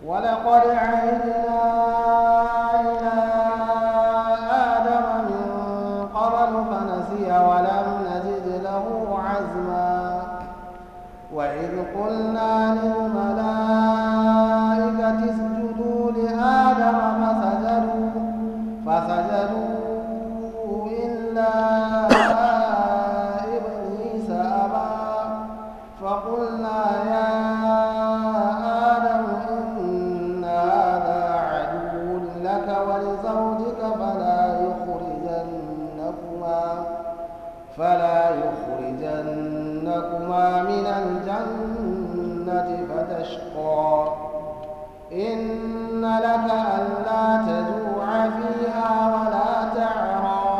ولقد عهدنا إلى آدم من قبل فنسي ولم نجد له عزما وإذ قلنا للملائكة اسجدوا لآدم فسجدوا فسجدوا إلا إبليس أبى فقلنا يا آدم إن هذا عدو لك ولزوجك فلا يخرجنكما فلا يخرجنكما من الجنة فتشقى إن لك ألا تجوع فيها ولا تعرى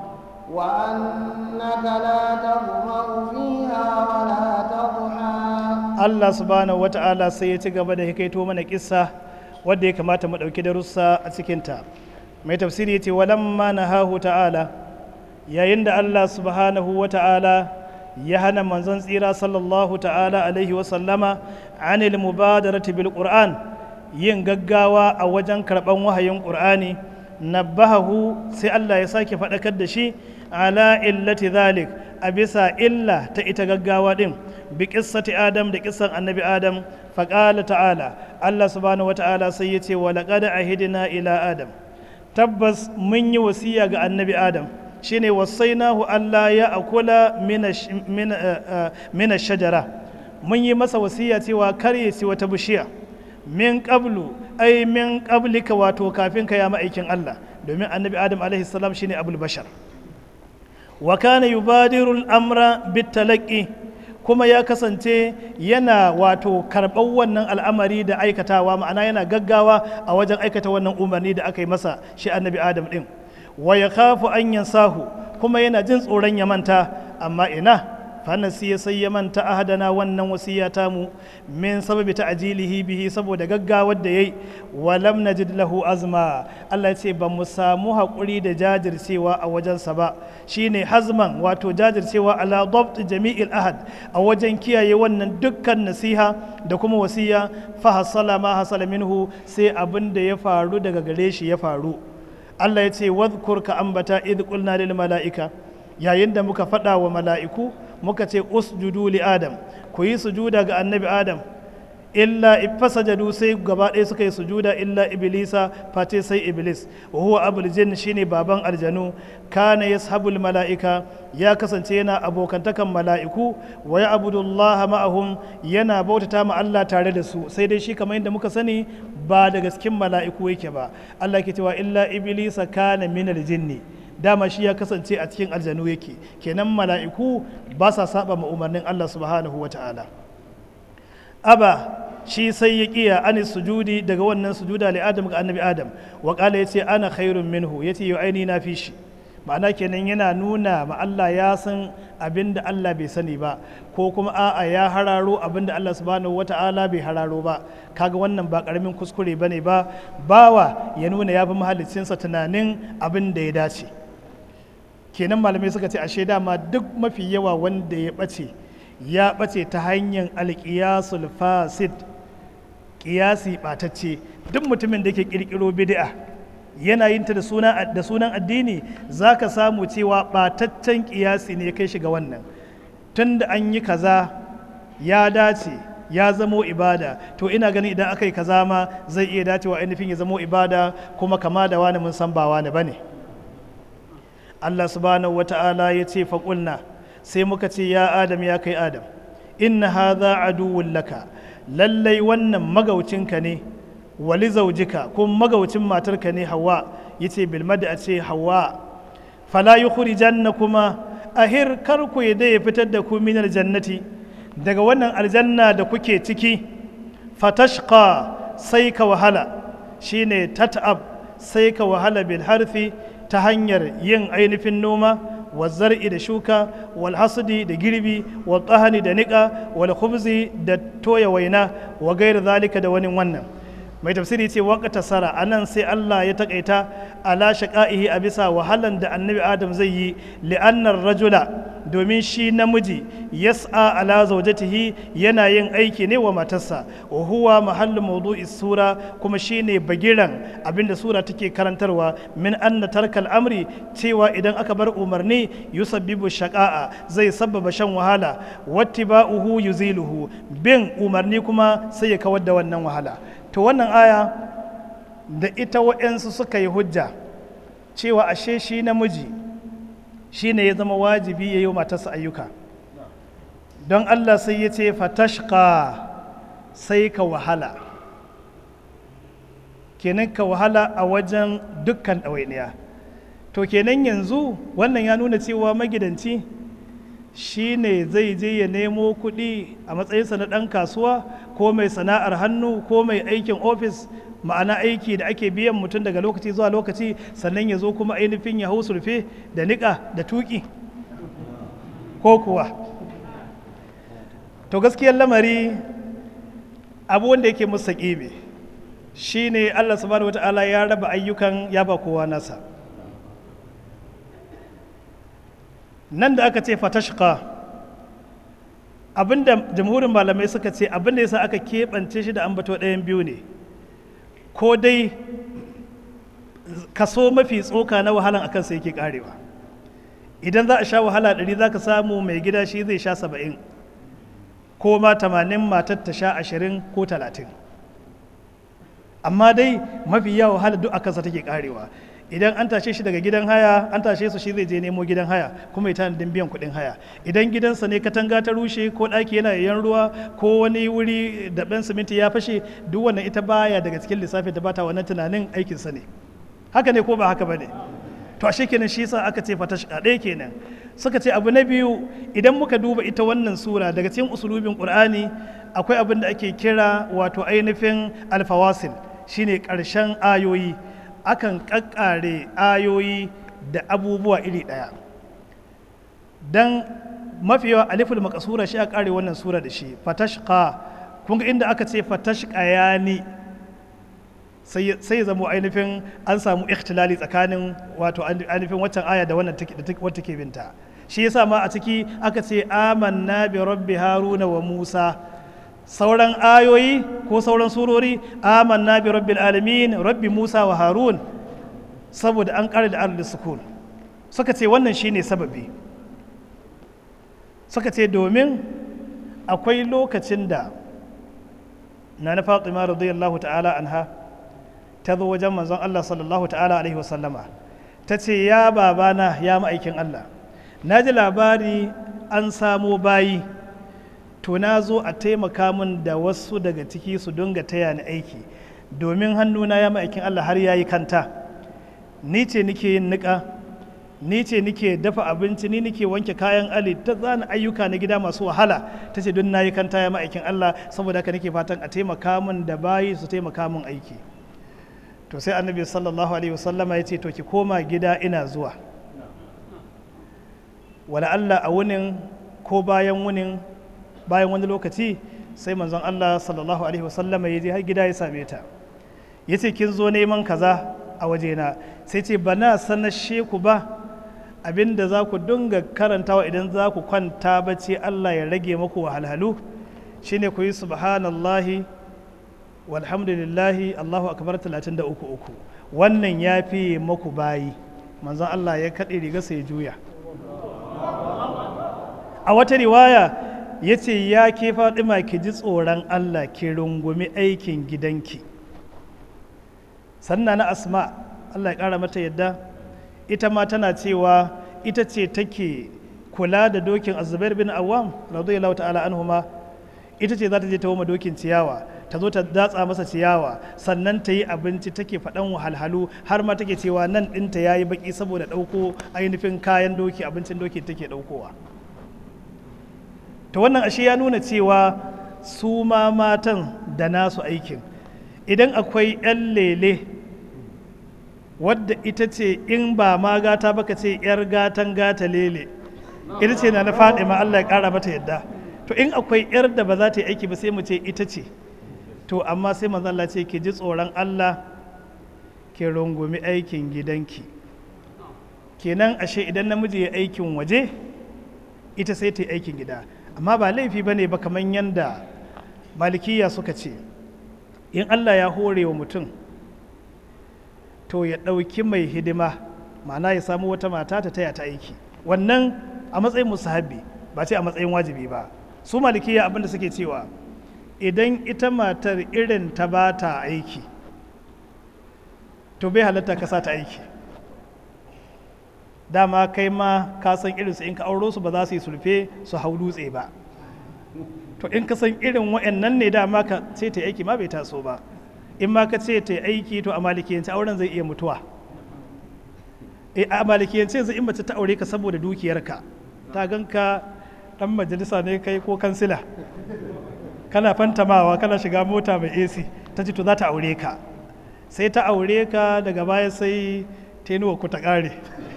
وأنك لا تظمأ فيها ولا تضحى Allah subhanahu wata'ala sai ya ci gaba da hikaito mana kissa wadda ya kamata mu ɗauki darussa a cikinta mai tafsiri ya ce walamma nahahu ta'ala yayin da Allah subhanahu wata'ala ya hana manzon tsira sallallahu ta'ala alaihi wasallama anil mubadarati bil qur'an yin gaggawa a wajen karɓan wahayin qur'ani nabbahahu sai Allah ya sake faɗakar da shi ala illati zalik a bisa illa ta ita gaggawa din bi qissati adam da kissan annabi adam faqala ta'ala Allah subhanahu wata'ala sai ya ce wa laqad ahidna ila adam tabbas mun yi wasiya ga annabi adam shine wasainahu Allah ya akula min shajara mun yi masa wasiya cewa kar ya ci wata bishiya min qablu ai min qablika wato kafin ka ya ma'aikin Allah domin annabi adam alaihi salam shine abul bashar wa kana yubadiru al-amra bitalaqi kuma ya kasance yana wato karɓar wannan al'amari da aikatawa ma'ana yana gaggawa a wajen aikata wannan umarni da aka yi masa shi annabi adam din wa ya kafu an yansahu kuma yana jin tsoron ya manta amma ina fanasi ya sai ya manta ahadana wannan wasiya mu min sababi ta ajilihi bihi saboda gaggawar da yayi wa lam najid lahu azma Allah ya ce ba mu samu haƙuri da jajircewa a wajensa ba shine hazman wato jajircewa ala dabt jami'il ahad a wajen kiyaye wannan dukkan nasiha da kuma wasiya fa hasala ma hasala minhu sai abin da ya faru daga gare shi ya faru Allah ya ce wadhkur ka ambata idh qulna lil mala'ika yayin da muka faɗa wa mala'iku muka ce usjudu li adam ku yi sujuda ga annabi adam illa fasajadu sai gaba ɗaya suka yi sujuda illa iblisa face sai iblis wa huwa abul jinn shine baban aljanu kana yashabul mala'ika ya kasance yana abokantakan mala'iku wa ya abudullaha ma'ahum yana bautata ma Allah tare da su sai dai shi kamar yadda muka sani ba daga cikin mala'iku yake ba Allah ke cewa illa iblisa kana minal jinni dama shi ya kasance a cikin aljanu yake kenan mala'iku ba sa saba ma umarnin Allah subhanahu wa ta'ala aba shi sai ya kiya ani sujudi daga wannan sujuda li adam ga annabi adam wa qala yace ana khairun minhu yace yau aini na fi shi ma'ana kenan yana nuna ma Allah ya san abin da Allah bai sani ba ko kuma a'a ya hararo abin da Allah subhanahu wata'ala bai hararo ba kaga wannan ba karamin kuskure bane ba bawa ya nuna ya fi mahaliccinsa tunanin abin da ya dace kenan malamai suka ce ashe dama duk mafi yawa wanda ya ɓace ya ɓace ta hanyar alƙiyasul fasid ƙiyasi ɓatacce duk mutumin da ke ƙirƙiro bid'a yana yin ta da sunan addini za ka samu cewa ɓataccen ƙiyasi ne kai shiga wannan tun da an yi kaza ya dace ya zamo ibada to ina ganin idan aka yi kaza ma zai iya dacewa ainihin ya zamo ibada kuma kama da wani mun san ba wani ba ne Allah subhanahu wa ta'ala ya ce faƙulna sai muka ce ya adam ya kai adam inna hadha aduwwun laka lallai wannan magaucinka ne wali zaujika ko magaucin matarka ne hawa yace bil a ce hawa fala yukhrijanna kuma ahir kar ku ya ya fitar da ku min aljannati daga wannan aljanna da kuke ciki fatashqa sai ka wahala shine tat'ab sai ka wahala bil harfi ta hanyar yin ainihin noma wa zar'i da shuka wal hasdi da girbi wal tsahani da niƙa wal khubzi da toya waina wa gairu zalika da wani wannan mai tafsiri ce waqta sara anan sai Allah ya takaita ala shaqaihi a bisa wahalan da annabi Adam zai yi li'annar rajula domin shi namiji yas'a ala zawjatihi yana yin aiki ne wa matarsa wa huwa mahallu mawdu'i sura kuma shine bagiran abinda sura take karantarwa min anna tarkal amri cewa idan aka bar umarni yusabbibu shaqa'a zai sabbaba shan wahala wattiba'uhu yuziluhu bin umarni kuma sai ya kawar da wannan wahala to wannan aya da ita wa'yansu suka yi hujja cewa ashe shi namiji shi ne ya zama wajibi ya yi matarsa ayyuka don Allah sai ya ce fatashka sai ka wahala kenan ka wahala a wajen dukkan ɗawainiya to kenan yanzu wannan ya nuna cewa magidanci shi ne zai je ya nemo kuɗi a matsayinsa na ɗan kasuwa ko mai sana'ar hannu ko mai aikin ofis ma'ana aiki da ake biyan mutum daga lokaci zuwa lokaci sannan ya zo kuma ainihin ya hau surfe da niƙa da tuƙi ko kuwa to gaskiyar lamari abu wanda yake musa ƙibe shi ne allah subhanahu wata'ala ya raba ayyukan ya ba kowa nasa nan da aka ce fatashka abinda jamhurin malamai suka ce abinda yasa aka keɓance shi da ambato ɗayan biyu ne ko dai kaso mafi tsoka na wahalan akan sai yake karewa idan za a sha wahala ɗari za ka samu mai gida shi zai sha saba'in ko ma tamanin matar ta sha ashirin ko talatin amma dai mafi yawa wahala duk akansa take karewa idan an tashe shi daga gidan haya an tashe su shi zai je nemo gidan haya kuma ya tanadin biyan kuɗin haya idan gidansa ne katanga ta rushe ko ɗaki yana yayan ruwa ko wani wuri da ɗan siminti ya fashe duk wannan ita baya daga cikin lissafin da bata wannan tunanin aikinsa ne haka ne ko ba haka ba ne to ashe kenan shi yasa aka ce fatash ɗaya kenan suka ce abu na biyu idan muka duba ita wannan sura daga cikin usulubin qur'ani akwai abin da ake kira wato ainihin alfawasil shine ƙarshen ayoyi akan ƙaƙƙare ayoyi da abubuwa iri ɗaya don mafi yawa aliful makasura shi a ƙare wannan sura da shi fatashqa kun ga inda aka ce fatashqa ya ni sai zamo ainihin an samu ikhtilali tsakanin wato ainihin waccan aya da wannan wata ke binta shi yasa ma a ciki aka ce amanna bi rabbi haruna wa musa sauran ayoyi ko sauran surori amanna bi rabbil alamin rabbi musa wa harun saboda an ƙara da arda sukun suka ce wannan shine sababi suka ce domin akwai lokacin da na na fatima radiyallahu ta'ala anha ta zo wajen manzon Allah sallallahu ta'ala alaihi wasallama ta ce ya babana ya ma'aikin Allah na ji labari an samo bayi to na zo a taimaka min da wasu daga ciki su dinga taya ni aiki domin hannuna ya ma'aikin Allah har ya yi kanta ni ce nike yin niƙa ni ce nike dafa abinci ni nike wanke kayan ali ta zana ayyuka na gida masu wahala ta ce don na yi kanta ya ma'aikin Allah saboda haka nake fatan a taimaka min da bayi su taimaka min aiki to sai annabi sallallahu alaihi wasallama ya ce to ki koma gida ina zuwa wala Allah a wunin ko bayan wunin bayan wani lokaci sai manzon Allah sallallahu alaihi wasallama ya je har gida ya same ta ya ce kin zo neman kaza a wajena sai ce ba na sanashe ku ba abinda za ku dinga karantawa idan za ku kwanta bacci Allah ya rage maku wahalhalu shine ku yi subhanallahi walhamdulillahi Allahu akbar 33 uku wannan ya fi maku bayi manzon Allah ya kaɗe riga sai juya a wata riwaya ya ce ya ke faɗima ki ji tsoron Allah ki rungumi aikin gidanki sannan na asma Allah ya ƙara mata yadda ita ma tana cewa ita ce take kula da dokin azubair bin awam radiyallahu ta'ala anhuma ita ce za ta je ta woma dokin ciyawa ta zo ta datsa masa ciyawa sannan ta yi abinci take faɗan wahalhalu har ma take cewa nan ɗinta ya yi baƙi saboda ɗauko ainihin kayan doki abincin doki take ɗaukowa ta wannan ashe ya nuna cewa su ma matan da nasu aikin idan akwai 'yan lele wadda ita ce in ba ma gata baka ce 'yar gatan gata lele ita ce na na faɗi ma Allah ya ƙara mata yadda to in akwai 'yar da ba za ta yi aiki ba sai mu ce ita ce to amma sai manzon Allah ce ki ji tsoron Allah ki rungumi aikin gidanki kenan ashe idan namiji ya aikin waje ita sai ta yi aikin gida amma ba laifi ba ne ba kamar yadda malikiya suka ce in allah ya hore wa mutum to ya ɗauki mai hidima ma'ana ya samu wata mata ta taya ta aiki wannan a matsayin musahabi ba ce a matsayin wajibi ba su malikiya abinda suke cewa idan ita matar irin ta ba ta aiki to bai halatta ka sa ta aiki dama kai ma ka san irinsu in ka auro su ba za su yi sulfe su hau dutse ba to in ka san irin wa'annan ne dama ka ce ta aiki ma bai taso ba in ma ka ce ta aiki to a malikiyance auren zai iya mutuwa a malikiyance yanzu in mace ta aure ka saboda dukiyarka ta ganka dan majalisa ne kai ko kansila kana fantamawa kana shiga mota mai ac ta ce to za ta aure ka sai ta aure ka daga baya sai tenuwa ku ta kare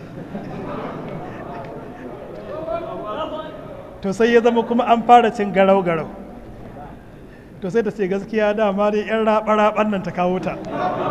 to sai ya zama kuma an fara cin garau-garau to sai ta ce gaskiya dama dai yan raɓa-raɓan nan ta kawo ta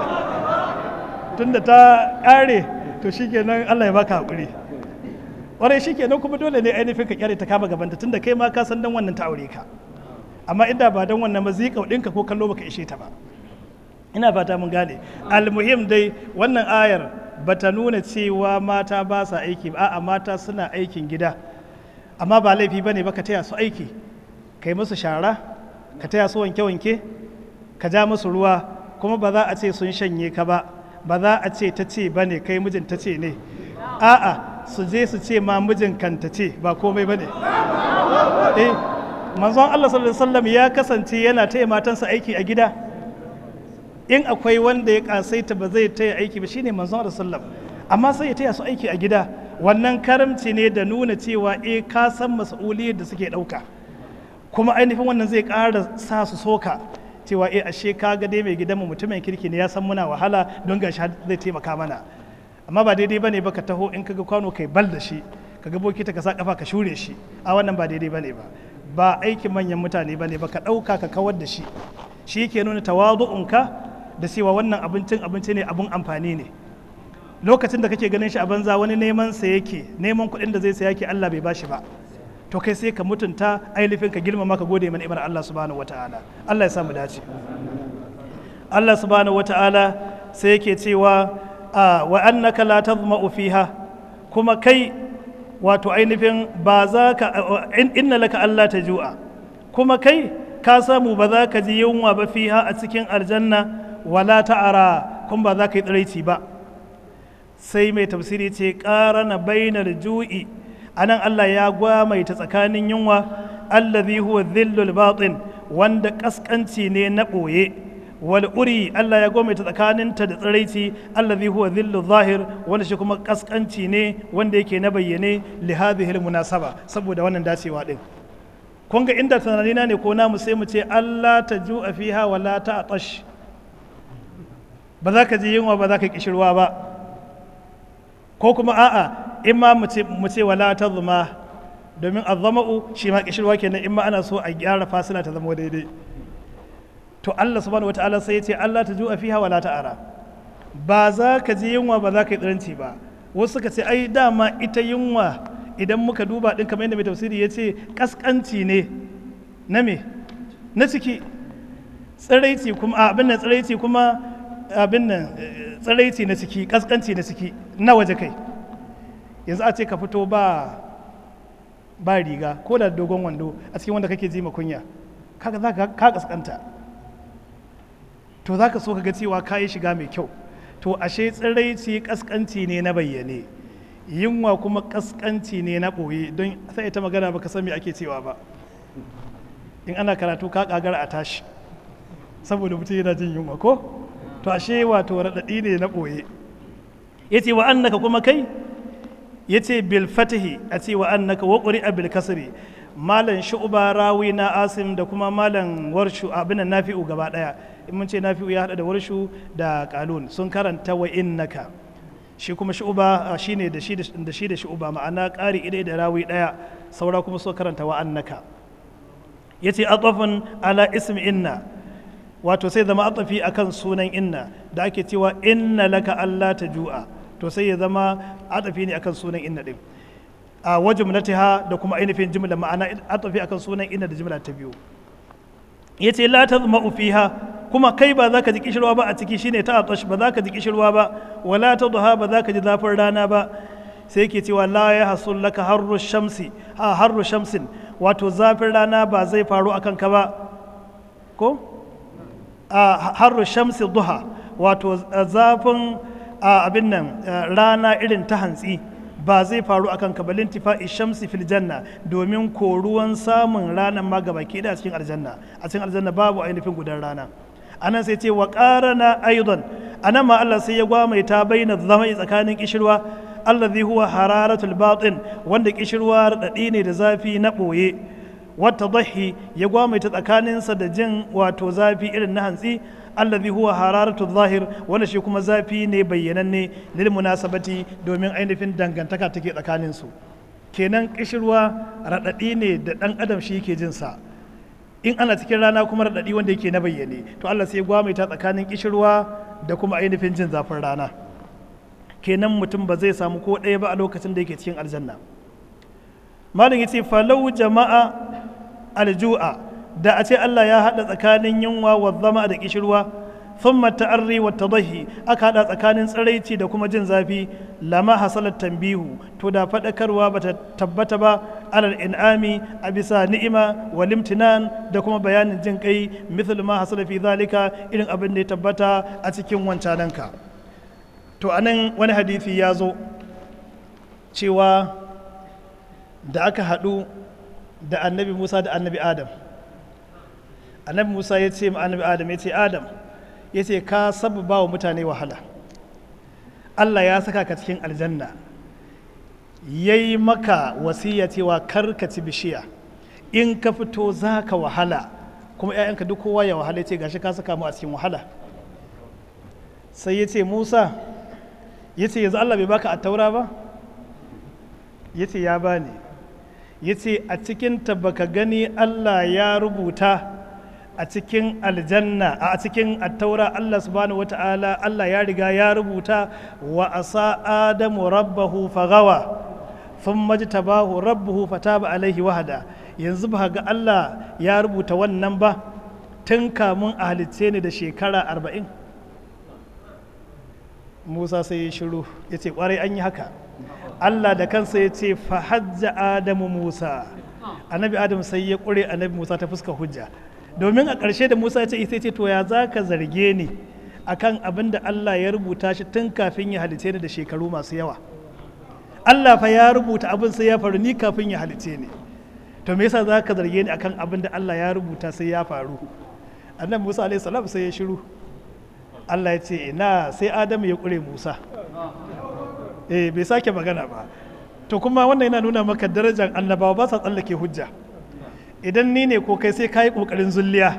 tunda ta ƙare to shikenan Allah ya baka haƙuri ƙwarai shikenan kuma dole ne ainihin ka kyare ta kama gabanta tunda kai ma ka san dan wannan ta aure ka amma inda ba dan wannan ba zikau ɗinka ko kallo baka ishe ta ba ina fata mun gane almuhim dai wannan ayar bata nuna cewa mata ba sa aiki ba a'a mata suna aikin gida amma ba laifi bane ba ka taya su aiki kai musu shara ka taya su wanke-wanke ka ja musu ruwa kuma ba za a ce sun shanye ka ba ba za a ce ta ce ba ne kai mijin ta ce ne a'a su je su ce ma mijin kan ta ce ba komai ba ne eh manzon Allah sallallahu alaihi wasallam ya kasance yana taya matansa aiki a gida in akwai wanda ya kasaita ba zai taya aiki ba shine manzon Allah sallallahu amma sai ya taya su aiki a gida wannan karamci ne da nuna cewa eh ka san mas'uliyar da suke dauka kuma ainihin wannan zai ƙara sa su soka cewa eh ashe ka ga dai mai gidanmu mutumin kirki ne ya san muna wahala don gashi zai taimaka mana amma ba daidai bane ba ka taho in kaga kwano kai bal da shi kaga bokita ka sa kafa ka shure shi a wannan ba daidai bane ba ba aikin manyan mutane bane ba ka ɗauka ka kawar da shi shi yake nuna tawadu'unka da cewa wannan abincin abinci ne abun amfani ne lokacin da kake ganin shi a banza wani neman sa yake neman kuɗin da zai saya yake Allah bai bashi ba to kai sai ka mutunta ainihin ka girmama ka gode mana imar Allah subhanahu wataala Allah ya samu dace Allah subhanahu wataala sai yake cewa wa annaka la tazma'u fiha kuma kai wato ainihin ba za ka inna laka Allah ta ju'a kuma kai ka samu ba za ka ji yunwa ba fiha a cikin aljanna wala ta'ara kuma ba za ka yi tsiraici ba sai mai tafsiri ce ƙara na bainar ju'i anan Allah ya gwamaita tsakanin yunwa allazi huwa dhillul batin wanda kaskanci ne na ɓoye wal uri Allah ya gwamaita tsakaninta da tsiraici allazi huwa dhillul zahir wanda shi kuma kaskanci ne wanda yake na bayyane li hadhihi munasaba saboda wannan dacewa din kun ga inda tunanina ne ko namu sai mu ce Allah ta ju'a fiha wala ta atash ba za ka ji yunwa ba za ka kishirwa ba ko kuma a'a in ma mu ce wala ta zuma domin azzama'u shi ma kishirwa kenan in ma ana so a gyara fasila ta zama daidai to Allah subhanahu wataala sai ya ce Allah ta ju'a fiha wala ta ara ba za ka ji yunwa ba za ka yi tsiranci ba wasu suka ce ai dama ita yunwa idan muka duba din kamar yadda mai tafsiri ya ce kaskanci ne na me na ciki tsiraici kuma abin nan tsiraici kuma abin nan tsiraici na ciki kaskanci na ciki na waje kai yanzu a ce ka fito ba ba riga ko da dogon wando a cikin wanda kake ji kunya kaga za ka kaskanta to za ka so ka ga cewa ka yi shiga mai kyau to ashe tsiraici kaskanci ne na bayyane yunwa kuma kaskanci ne na ɓoye don sai ita magana ba ka san me ake cewa ba in ana karatu ka kagara a tashi saboda mutum yana jin yunwa ko to ashe wato raɗaɗi ne na ɓoye ya ce wa annaka kuma kai ya ce bil fatihi a ce wa annaka wa ƙuri'a bil kasri malam shu'ba rawi na asim da kuma malam warshu abin nafi'u gaba ɗaya in mun ce nafi'u ya haɗa da warshu da kalun sun karanta wa innaka shi kuma shu'ba shine da shi da shi da shu'ba ma'ana ƙari idai da rawi ɗaya saura kuma so karanta wa annaka yace atafun ala ismi inna wato sai zama atafi akan sunan inna da ake cewa inna laka Allah ta ju'a to sai ya zama atafi ne akan sunan inna din a wa jumlatiha da kuma ainihin jumla ma'ana atafi akan sunan inna da jumla ta biyu yace la tazma'u fiha kuma kai ba za ka ji kishirwa ba a ciki shine ta atash ba za ka ji kishirwa ba wala tadha ba za ka ji zafin rana ba sai yake cewa la ya hasul laka harru shamsi ha harru shamsin wato zafin rana ba zai faru akan ka ba ko a harru shamsi duha wato zafin abin nan rana irin ta hantsi ba zai faru akan ka balin tifa'i shamsi fil janna domin koruwan samun ranar ma gaba ke da cikin aljanna a cikin aljanna babu ainihin gudan rana anan sai ce wa qarana aidan anan ma Allah sai ya gwamaita baina zama tsakanin kishirwa allazi huwa hararatul batin wanda kishirwa radadi ne da zafi na boye wata dahi ya gwamaita tsakaninsa da jin wato zafi irin na hantsi allazi huwa hararatul zahir wanda shi kuma zafi ne bayyananne lil munasabati domin ainihin dangantaka take tsakanin su kenan kishirwa radadi ne da dan adam shi yake jin sa in ana cikin rana kuma radadi wanda yake na bayyane to Allah sai ya gwamaita tsakanin kishirwa da kuma ainihin jin zafin rana kenan mutum ba zai samu ko ɗaya ba a lokacin da yake cikin aljanna malin yace falau jama'a alju'a da a ce Allah ya haɗa tsakanin yunwa wa zama da kishirwa thumma ta'arri wa tadahi aka haɗa tsakanin tsiraici da kuma jin zafi lama hasalat tambihu to da faɗakarwa bata tabbata ba alal in'ami a bisa ni'ima wa limtinan da kuma bayanin jin kai mithlu ma hasala fi zalika irin abin da ya tabbata a cikin wancananka to anan wani hadisi ya zo cewa da aka haɗu da annabi musa da annabi adam annabi musa ya ce ma annabi adam ya ce adam ya ce ka sababa wa mutane wahala allah ya saka ka cikin aljanna ya yi maka wasiya cewa kar ka ci bishiya in ka fito za ka wahala kuma 'ya'yanka duk kowa ya wahala ya ce gashi ka saka mu a cikin wahala sai ya ce musa ya ce yanzu allah bai baka a taura ba ya ce ya bani ya ce a cikinta baka gani allah ya rubuta a cikin aljanna a cikin attaura allah subhanahu wata'ala allah ya riga ya rubuta wa asa adamu rabbahu fagawa sun majtabahu rabbuhu fataba alaihi wahada yanzu ba ga allah ya rubuta wannan ba tun kamun a halicce ne da shekara arba'in musa sai ya shiru ya ce kwarai an yi haka allah da kansa ya ce fahajja adamu musa annabi adam sai ya ƙure annabi musa ta fuska hujja domin a ƙarshe da musa ya ce sai ce to ya za ka zarge ni akan abin da allah ya rubuta shi tun kafin ya halice ni da shekaru masu yawa allah fa ya rubuta abin sai ya faru ni kafin ya halice ni to me yasa za ka zarge ni akan abin da allah ya rubuta sai ya faru annabi musa alaihi salam sai ya shiru allah ya ce ina sai adamu ya ƙure musa eh bai sake magana ba to kuma wannan yana nuna maka darajar annabawa ba sa tsallake hujja idan ni ne ko kai sai ka yi ƙoƙarin zulliya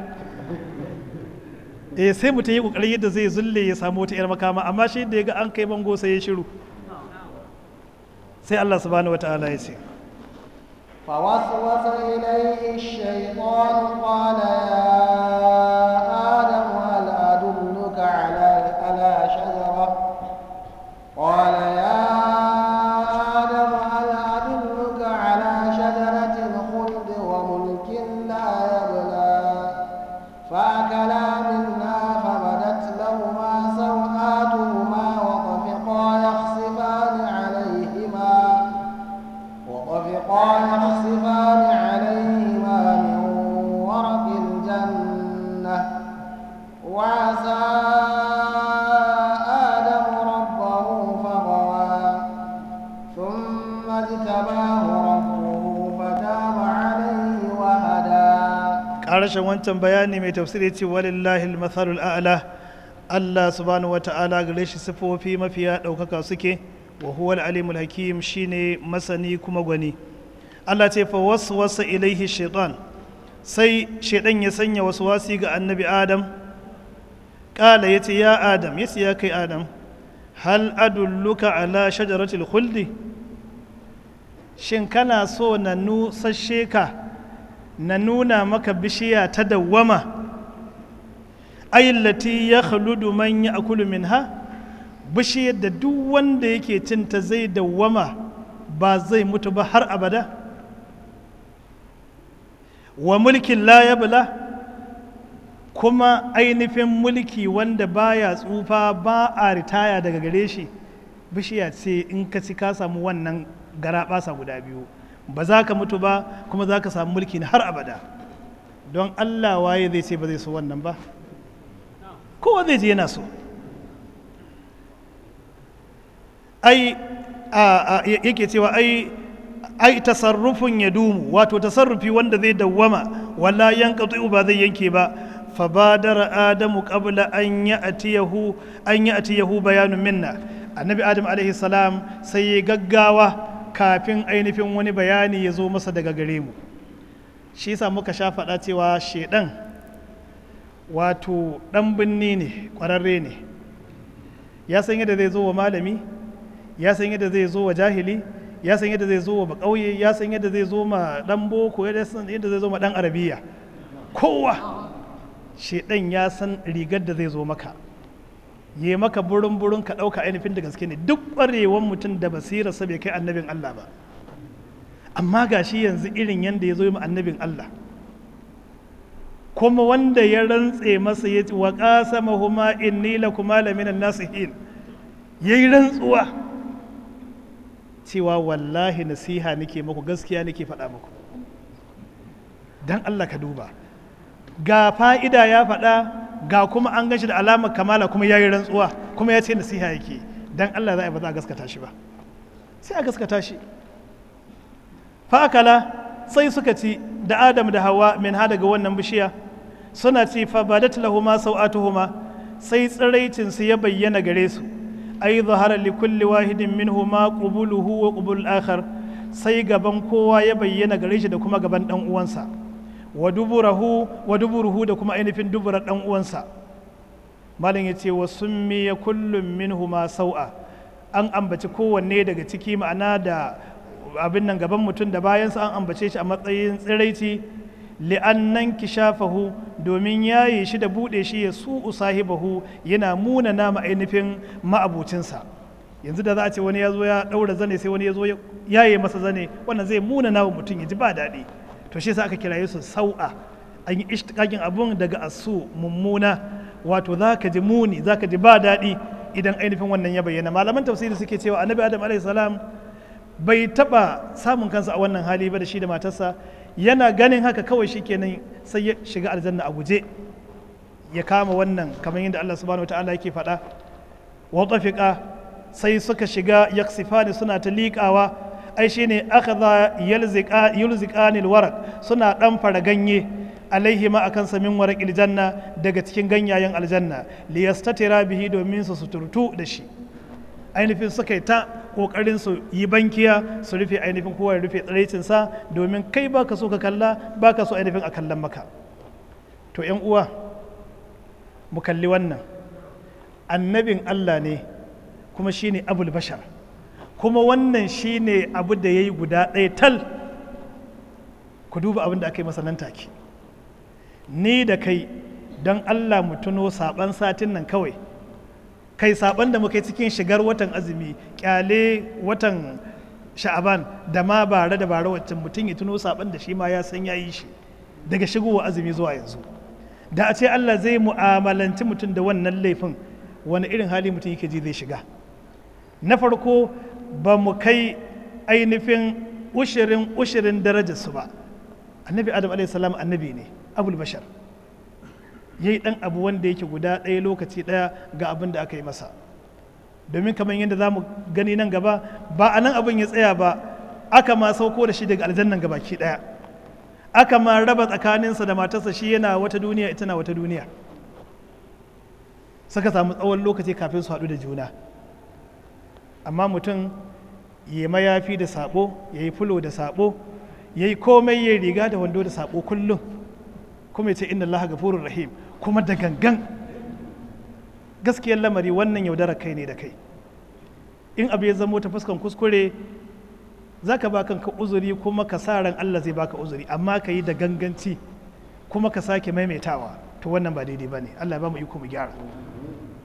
eh sai mutum yi ƙoƙarin yadda zai zulle ya samu wata 'yar makama amma shi da ya ga an kai bango sai ya shiru sai Allah subhanahu wata'ala ya ce فوسوس إليه الشيطان قال يا آدم هل أدلك على على شجرة قال يا آدم هل أدلك على شجرة الخلد وملك لا يبلى فأكلا منها فبدت لهما سوآتهما وطفقا يخصفان عليهما وطفقا يخصفان عليهما من ورق الجنة وعسى آدم ربه فغوى ثم اجتباه ربه فتاب عليه وهدى ƙarashin wancan bayani mai tafsiri ce walillahi al-mathalul a'la Allah subhanahu wata'ala gare shi sifofi mafiya ɗaukaka suke wa huwa al-alimul hakim shine masani kuma gwani Allah ce fa waswasa ilaihi shaitan sai shaitan ya sanya waswasi ga annabi Adam kala yace ya Adam yace ya kai Adam hal adulluka ala shajaratil khuldi shin kana so na nusashe ka na nuna maka bishiya ta dawwama ayyallati ya khaludu man ya akulu minha bishiyar da duk wanda yake cinta zai dawwama ba zai mutu ba har abada wa mulkin la yabla kuma ainihin mulki wanda baya tsufa ba a ritaya daga gare shi bishiya ce in ka ci ka samu wannan gara basa guda biyu ba za ka mutu ba kuma za ka samu mulki na har abada don allah waye zai ce ba zai so wannan ba kowa zai je yana so ai yake cewa ai ai tasarrufin ya dumu wato tasarrufi wanda zai dawwama wala yanqatu ba zai yanke ba fabadara adamu qabla an ya'tiyahu an ya'tiyahu bayanun minna annabi adam alaihi salam sai ya gaggawa kafin ainihin wani bayani ya zo masa daga gare mu shi yasa muka sha faɗa cewa shedan wato ɗan binni ne ƙwararre ne ya san yadda zai zo wa malami ya san yadda zai zo wa jahili ya san yadda zai zo wa ƙauye ya san yadda zai zo ma ɗan boko ya san yadda zai zo ma ɗan arabiya kowa shedan ya san rigar da zai zo maka yi maka burin burin ka ɗauka ainihin da gaske ne duk ƙwarewan mutum da basirarsa bai kai annabin Allah ba amma ga shi yanzu irin yadda ya zo yi annabin Allah kuma wanda ya rantse masa ya ce wa ƙasama huma inni lakuma laminan nasihin ya yi rantsuwa cewa wallahi nasiha nake muku gaskiya nake faɗa muku don Allah ka duba ga fa'ida ya faɗa ga kuma an gashi da alamar kamala kuma ya yi rantsuwa kuma ya ce nasiha yake don Allah za a ba za a gaskata shi ba sai a gaskata shi fa'akala sai suka ci da adam da hawa min ha daga wannan bishiya suna ci fa badat lahuma sau'atuhuma sai tsiraicinsu ya bayyana gare su ai zahara li kulli wahidin minhuma qubuluhu wa qubul akhar sai gaban kowa ya bayyana gare shi da kuma gaban dan uwansa wa duburahu wa duburuhu da kuma ainihin duburar dan uwansa malam ya ce wa summiya kullum minhuma sau'a an ambaci kowanne daga ciki ma'ana da abin nan gaban mutum da bayansa an ambace shi a matsayin tsiraici li'annan kishafahu domin yaye shi da buɗe shi ya su sahibahu yana muna nama ainihin ma'abucinsa yanzu da za a ce wani ya zo ya ɗaura zane sai wani ya zo yaye masa zane wannan zai muna nama mutum ya ji ba daɗi to shi sa aka kiraye su sau'a an yi ishtiƙaƙin abun daga asu mummuna wato za ka ji muni za ka ji ba daɗi idan ainihin wannan ya bayyana malaman tafsiri suke cewa annabi adam alaihi salam bai taɓa samun kansa a wannan hali ba da shi da matarsa yana ganin haka kawai shi kenan sai ya shiga aljanna a guje ya kama wannan kamar yadda Allah subhanahu wataala yake faɗa wa tafiqa sai suka shiga yaksifani suna ta liƙawa ai shine akhadha yalziqa yulziqanil waraq suna dan fara ganye alaihi ma akan samin waraqil janna daga cikin ganyayen aljanna liyastatira bihi domin su suturtu da shi ainihin suka yi ta kokarin su yi bankiya su rufe ainihin kowa ya rufe tsiraicinsa domin kai baka so ka kalla baka so ainihin a kallon maka to yan uwa mu kalli wannan annabin Allah ne kuma shine abul bashar kuma wannan shine abu da ya yi guda ɗaya tal ku duba abin da aka yi masa nan take ni da kai don Allah mu tuno saban satin nan kawai kai saban da muka yi cikin shigar watan azumi kyale watan sha'aban da ma bare da bare waccan mutum ya tuno saban da shi ma ya san ya yi shi daga shigowa azumi zuwa yanzu da a ce Allah zai mu'amalanci mutum da wannan laifin wani irin hali mutum yake ji zai shiga na farko ba mu kai ainihin ushirin ushirin darajarsu ba annabi adam a.s. annabi ne abul bashar ya yi ɗan abu wanda yake guda ɗaya lokaci ɗaya ga abin da aka yi masa domin kamar yadda za mu gani nan gaba ba a nan abin ya tsaya ba aka ma sauko da shi daga aljannan gabaki ɗaya aka ma raba tsakaninsa da matarsa shi yana wata duniya ita na wata duniya suka samu tsawon lokaci kafin su haɗu da juna amma mutum ya mayafi da sabo ya yi fulo da sabo ya yi komai ya riga da wando da sabo kullum kuma ya ce inna Allah gafurur rahim kuma da gangan gaskiyar lamari wannan yaudarar kai ne da kai in abu ya zamo ta fuskan kuskure za ka ba kanka uzuri kuma ka sa ran Allah zai baka uzuri amma ka yi da ganganci kuma ka sake maimaitawa to wannan ba daidai ba ne Allah ya ba mu iko mu gyara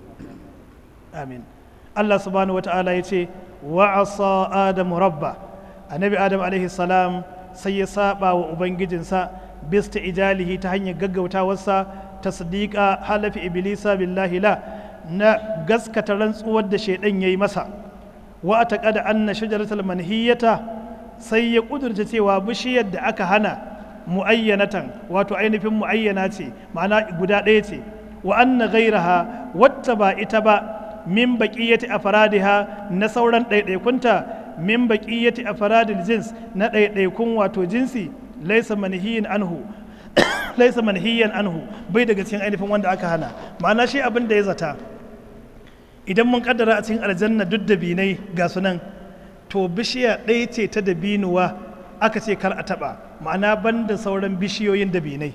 amin Allah subhanahu wata'ala ya ce wa asa adamu rabba annabi adam alaihi salam sai ya saba wa ubangijinsa bista ijalihi ta hanyar gaggautawarsa tasdiqa halafi iblisa billahi la na gaskata rantsuwar da shaidan yayi masa wa ataqada anna shajaratul manhiyata sai ya kudurta cewa bishiyar da aka hana muayyanatan wato ainihin muayyana ce ma'ana guda ɗaya ce wa anna ghairaha wata ba ita ba min baqiyati afradiha na sauran ɗaiɗaikunta min baqiyati afradil jins na ɗaiɗaikun wato jinsi laysa manhiyin anhu laysa manhiyan anhu bai daga cikin ainihin wanda aka hana ma'ana shi abin da ya zata idan mun kaddara a cikin aljanna duk da binai ga sunan to bishiya ɗaya ce ta dabinuwa aka ce kar a taɓa ma'ana ban da sauran bishiyoyin dabinai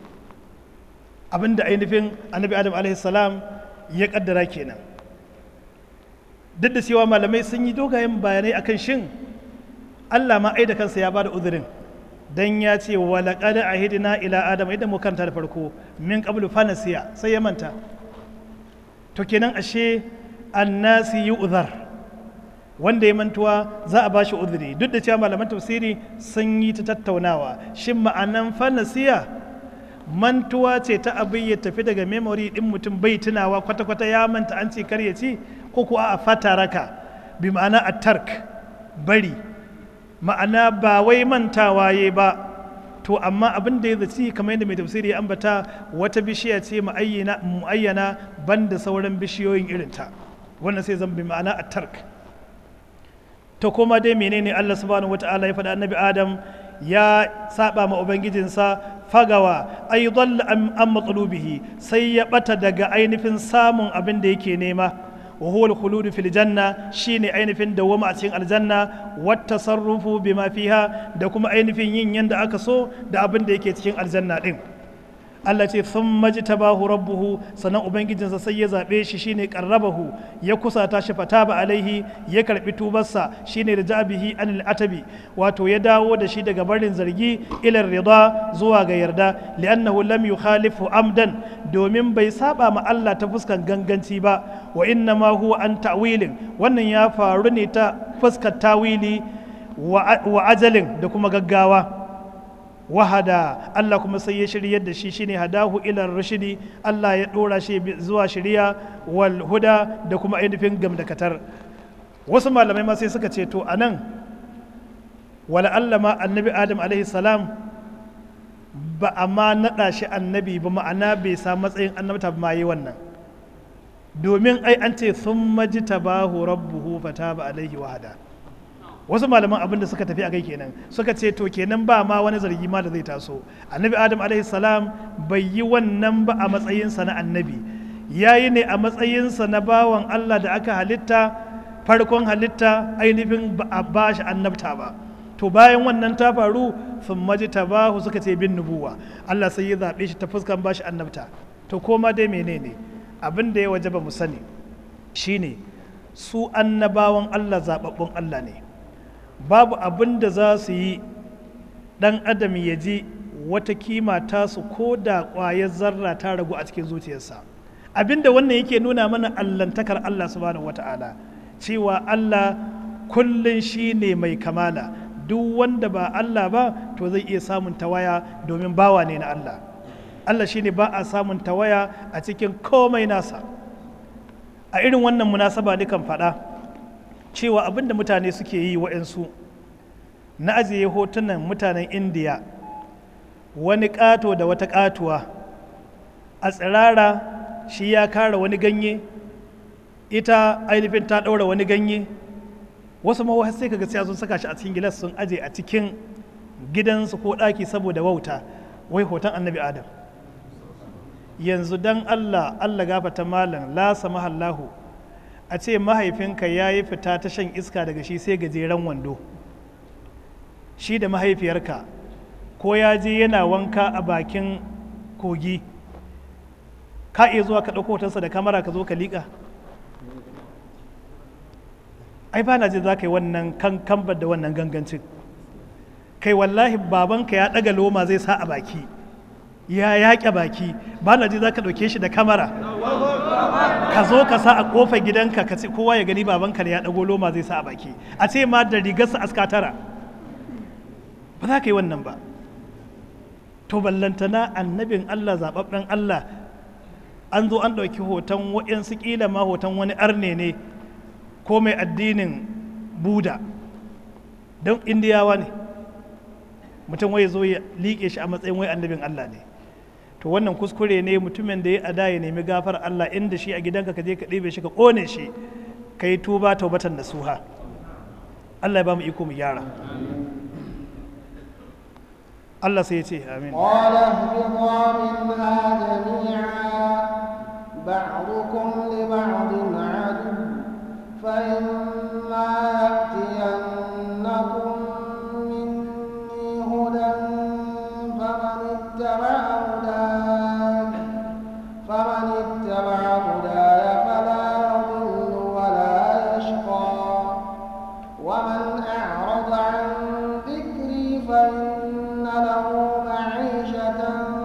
abinda ainihin annabi adam alaihi salam ya kaddara kenan duk da cewa malamai sun yi dogayen bayanai akan shin allah ma ai da kansa ya bada uzurin dan ya ce wa laqad ahidna ila adam idan mu kanta da farko min qablu fanasiya sai ya manta to kenan ashe annasi yu'zar wanda ya mantuwa za a bashi uzuri duk da cewa malaman tafsiri sun yi ta tattaunawa shin ma'anan fanasiya mantuwa ce ta abin ya tafi daga memory din mutum bai tunawa kwata-kwata ya manta an ce kar ya ci ko kuwa a fataraka bi ma'ana a tark bari ma'ana ba wai mantawa ya ba to amma abin da ya zaci kamar yadda mai tafsiri ya ambata wata bishiya ce mu'ayyana banda sauran bishiyoyin irinta wannan sai zan bi ma'ana a tark to kuma dai menene Allah subhanahu wata'ala ya faɗa annabi Adam ya saba ma ubangijinsa fagawa ay dhalla an matsalubihi sai ya bata daga ainihin samun abin da yake nema wa huwa al-khulud fil janna shine ainihin dawama a cikin aljanna wat tasarrufu bima fiha da kuma ainihin yin yanda aka so da abin da yake cikin aljanna din Allah ce sun maji tabahu rabbuhu sannan ubangijinsa sai ya zaɓe shi shine qarrabahu ya kusata shi fata ba alaihi ya karɓi tubarsa shine da jabihi anil atabi wato ya dawo da shi daga barin zargi ilar rida zuwa ga yarda li'annahu lam yukhalifu amdan domin bai saba ma Allah ta fuskan ganganci ba wa inna ma huwa an ta'wilin wannan ya faru ne ta fuskar tawili wa ajalin da kuma gaggawa wahada Allah kuma sai ya shiryar da shi shine hadahu ila rashidi Allah ya dora shi zuwa shiriya wal huda da kuma ainihin gamdakatar wasu malamai ma sai suka ce to anan wala Allah ma annabi Adam alaihi salam ba a ma naɗa shi annabi ba ma'ana bai sa matsayin annabta ba ma yi wannan domin ai an ce sun maji tabahu rabbuhu fataba alaihi wahada wasu malaman abin da suka tafi a kai kenan suka ce to kenan ba ma wani zargi ma da zai taso annabi adam alaihi salam bai yi wannan ba a matsayinsa na annabi ya yi ne a matsayinsa na bawan allah da aka halitta farkon halitta ainihin ba a ba shi annabta ba to bayan wannan ta faru sun maji tabahu suka ce bin nubuwa allah sai ya zaɓe shi ta fuskan ba shi annabta to koma dai menene abin da ya waje ba mu sani shine su annabawan allah zaɓaɓɓun allah ne babu abin da za su yi ɗan adam ya ji wata kima tasu ko da ƙwayar zarra ta ragu a cikin zuciyarsa abinda wannan yake nuna mana allantakar Allah subhanahu wata'ala cewa Allah kullum shi ne mai kamala duk wanda ba Allah ba to zai iya samun tawaya domin bawa ne na Allah Allah shi ne ba a samun tawaya a cikin komai nasa a irin wannan munasaba dukan faɗa cewa abinda mutane suke yi wa'yansu na ajiye hotunan mutanen indiya wani ƙato da wata ƙatuwa a tsirara shi ya kara wani ganye ita ainihin ta ɗaura wani ganye wasu mawa sai kaga sai sun saka shi a cikin gilas sun aje a cikin gidansu ko ɗaki saboda wauta wai hoton annabi adam yanzu dan allah allah gafata malam la samahallahu a ce mahaifinka ya yi fita ta shan iska daga shi sai gajeren wando shi da mahaifiyarka ko ya je yana wanka a bakin kogi ka iya zuwa ka ɗauko hotonsa da kamara ka zo ka liƙa ai ba na jin za ka yi wannan kambar da wannan gangancin kai wallahi babanka ya ɗaga loma zai sa a baki ya yaƙe baki ba na ji za ka ɗauke shi da kamara ka zo ka sa a ƙofar gidanka ka ce kowa ya gani babanka da ya ɗago loma zai sa a baki a ce ma da rigarsa aska tara ba za ka yi wannan ba to ballantana annabin Allah zaɓaɓɓen Allah an zo an ɗauki hoton waɗansu ƙila ma hoton wani arne ne ko mai addinin buda don indiyawa ne mutum wai zo ya liƙe shi a matsayin wai annabin Allah ne to wannan kuskure ne mutumin da ya ada ya nemi gafar Allah inda shi a gidanka ka je ka ɗebe shi ka ƙone shi ka yi tuba taubatan nasuha Allah ya ba mu iko mu gyara Allah sai ya ce amin قال اهبطا منها جميعا بعضكم لبعض عدو فإما يأتينكم مني هدى فمن اتبع هداي فمن اتبع هداي فلا يضل ولا يشقى ومن أعرض عن ذكري فإن له معيشة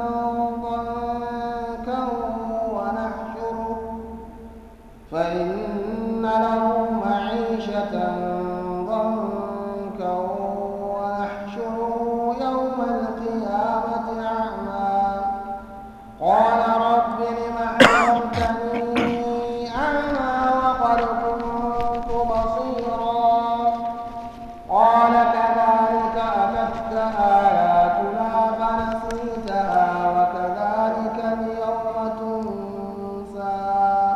ضنكا ونحشره فإن له معيشة ضنكا ونحشره يوم القيامة أعمى قال رب لم حشرتني أعمى وقد كنت بصيرا قال كذلك أتتك آياتنا فنسيتها وكذلك اليوم تنسى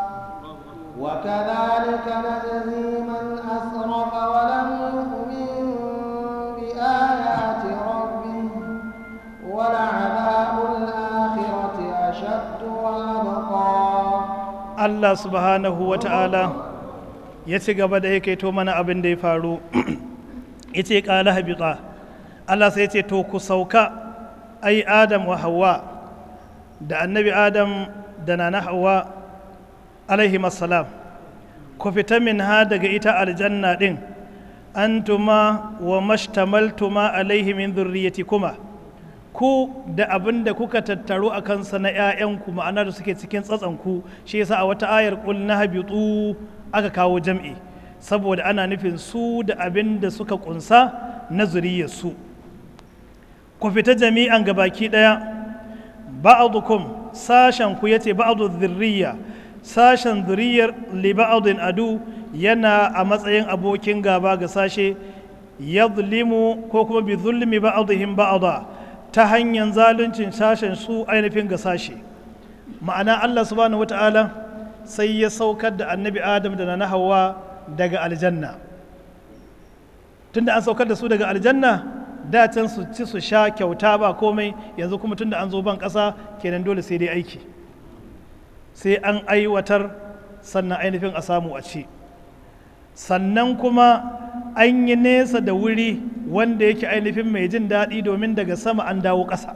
وكذلك نجزي من أسرف ولم يؤمن بآيات ربه ولعذاب الآخرة أشد وأبقى Allah subhanahu wa ta'ala ya ci gaba da yake to mana abin da ya faru ya ce ƙala habita Allah sai ce to ku sauka ai Adam wa Hawwa da annabi Adam da nana Hawwa alaihi salam ku fita min ha daga ita aljanna ɗin antuma wa mashtamaltuma alaihi min kuma ku da abin da kuka tattaru a kansa na 'ya'yanku ma'ana da suke cikin tsatsanku shi yasa a wata ayar ƙul na habitu aka kawo jam'i saboda ana nufin su da abin da suka ƙunsa na zuriyarsu ku fita jami'an gabaki ɗaya ba'adukum sashen ku yace ba'adu zurriya sashen zuriyar li ba'adin adu yana a matsayin abokin gaba ga sashe yadlimu ko kuma bi zulmi ba'adihim ba'ada ta hanyar zaluncin sashen su ainihin ga sashe ma'ana Allah subhanahu wata'ala sai ya saukar da annabi adam da na hawa daga aljanna tunda an saukar da su daga aljanna da can su ci su sha kyauta ba komai yanzu kuma tunda an zo ban ƙasa kenan dole sai dai aiki sai an aiwatar sannan ainihin a samu a ci sannan kuma an yi nesa da wuri wanda yake ainihin mai jin daɗi domin daga sama an dawo ƙasa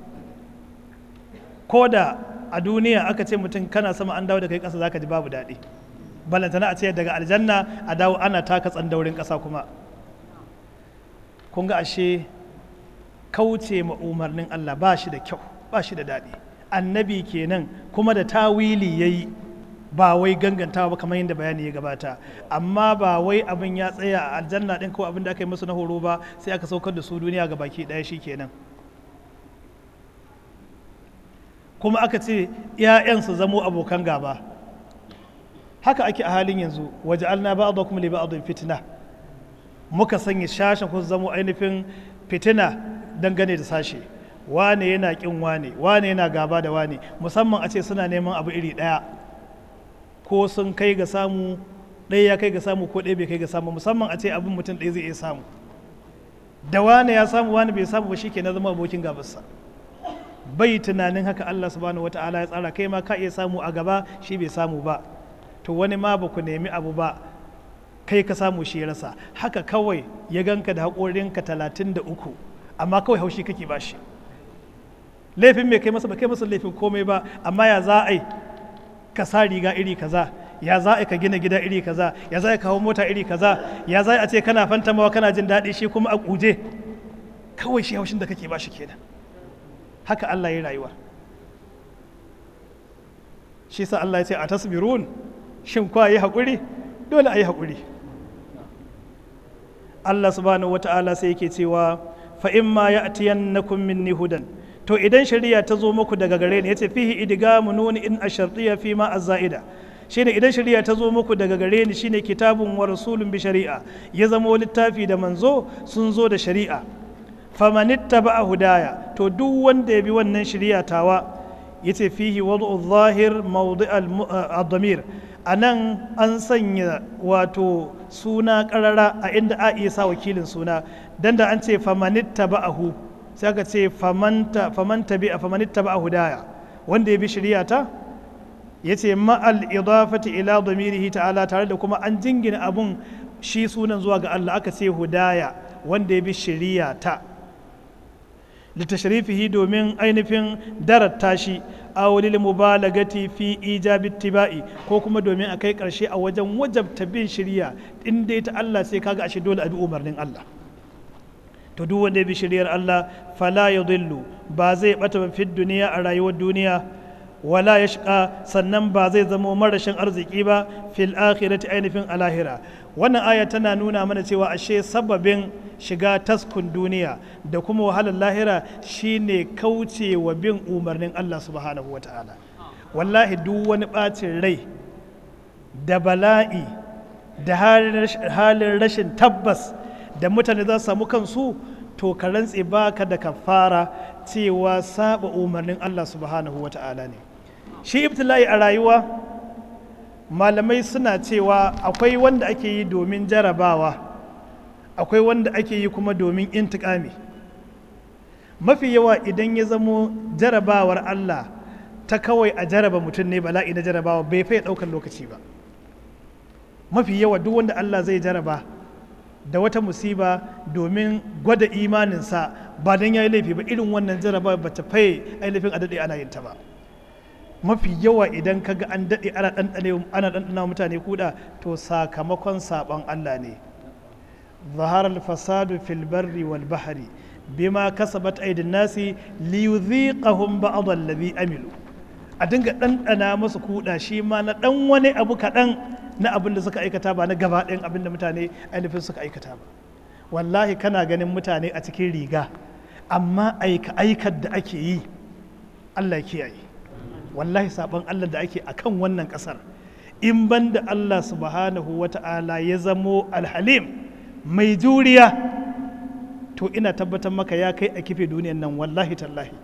ko da a duniya aka ce mutum kana sama an dawo da kai ƙasa zaka ji babu daɗi balantana a ce daga aljanna a dawo ana taka tsandaurin ƙasa kuma kun ga ashe kauce ma umarnin Allah ba shi da kyau ba shi da daɗi annabi kenan kuma da tawili ya yi ba wai gangantawa ba kamar yadda bayani ya gabata amma ba wai abin ya tsaya a aljanna ɗin ko abin da aka yi musu na horo ba sai aka saukar da su duniya ga baki ɗaya shi kenan kuma aka ce 'ya'yan su zamo abokan gaba haka ake a halin yanzu waje alna ba a kuma liba a fitina muka sanya shashen ku zamo ainihin fitina dangane da sashe wane yana kin wane wane yana gaba da wane musamman a ce suna neman abu iri ɗaya ko sun kai ga samu ɗaya ya kai ga samu ko ɗaya bai kai ga samu musamman a ce abin mutum ɗaya zai iya samu da wane ya samu wane bai samu ba shi ke na zama abokin gabarsa bai tunanin haka Allah subhanahu wata'ala ya tsara kai ma ka iya samu a gaba shi bai samu ba to wani ma ba ku nemi abu ba kai ka samu shi ya rasa haka kawai ya ganka da haƙorinka talatin da uku amma kawai haushi kake ba shi laifin mai kai masa ba kai masa laifin komai ba amma ya za a yi ka sa riga iri kaza ya za a ka gina gida iri kaza ya za a kawo mota iri kaza ya za a ce kana fantamawa kana jin daɗi shi kuma a kuje kawai shi haushin da kake ba shi kenan haka Allah ya rayuwa shi sa Allah ya ce a tasbirun shin kwa yi haƙuri dole a yi haƙuri Allah subhanahu wata'ala sai yake cewa fa imma ya'tiyannakum minni hudan to idan shari'a ta zo muku daga gare ni yace fihi idgamu nuni in ashartiya fi ma azaida shine idan shari'a ta zo muku daga gare ni shine kitabun wa rasulun bi shari'a ya zama littafi da manzo sun zo da shari'a famanittaba hudaya to duk wanda ya bi wannan shari'a tawa yace fihi wad'u zahir mawdi' al-damir anan an sanya wato suna karara a inda a iya sa wakilin suna dan da an ce famanittaba sai aka ce famanta famanta bi famanittaba hudaya wanda ya bi shari'a ta yace ma'al idafati ila damirihi ta'ala tare da kuma an jingina abun shi sunan zuwa ga Allah aka ce hudaya wanda ya bi shari'a ta litashrifihi domin ainihin darata shi aw lil mubalagati fi ijabi tibai ko kuma domin a kai karshe a wajen wajabta bin shari'a in dai ta Allah sai kaga ashe dole a bi umarnin Allah to duk wanda ya bi shari'ar Allah fala yadhillu ba zai bata ba fi duniya a rayuwar duniya wala yashqa sannan ba zai zama marashin arziki ba fil akhirati ainihin alahira wannan aya tana nuna mana cewa ashe sababin shiga taskun duniya da kuma wahalar lahira shine kauce wa bin umarnin Allah subhanahu wa ta'ala wallahi duk wani ɓacin rai da bala'i da halin rashin tabbas da mutane za su samu kansu to ka rantse baka da kafara cewa saba umarnin Allah subhanahu wa ta'ala ne shi ibtila'i a rayuwa malamai suna cewa akwai wanda ake yi domin jarabawa akwai wanda ake yi kuma domin intikami mafi yawa idan ya zamo jarabawar Allah ta kawai a jaraba mutum ne bala'i na jarabawa bai fai ɗaukar lokaci ba mafi yawa duk wanda Allah zai jaraba da wata musiba domin gwada imaninsa ba don ya yi laifi ba irin wannan jarabawa ba ta fai ainihin a daɗe ana yin ta ba mafi yawa idan ka ga an daɗe ana ɗanɗana mutane kuɗa to sakamakon saɓon Allah ne ظهر الفساد في البر والبحر بما كسبت أيدي الناس ليذيقهم بعض الذي عملوا a dinga ɗanɗana masu kuɗa shi ma na ɗan wani abu kaɗan na abin da suka aikata ba na gaba ɗayan abin da mutane ainihin suka aikata ba wallahi kana ganin mutane a cikin riga amma aika aikar da ake yi Allah kiyaye wallahi saɓon Allah da ake akan wannan ƙasar in ban da Allah subhanahu wa ta'ala ya zamo alhalim mai juriya to ina tabbatar maka ya kai a kife duniyan nan wallahi tallahi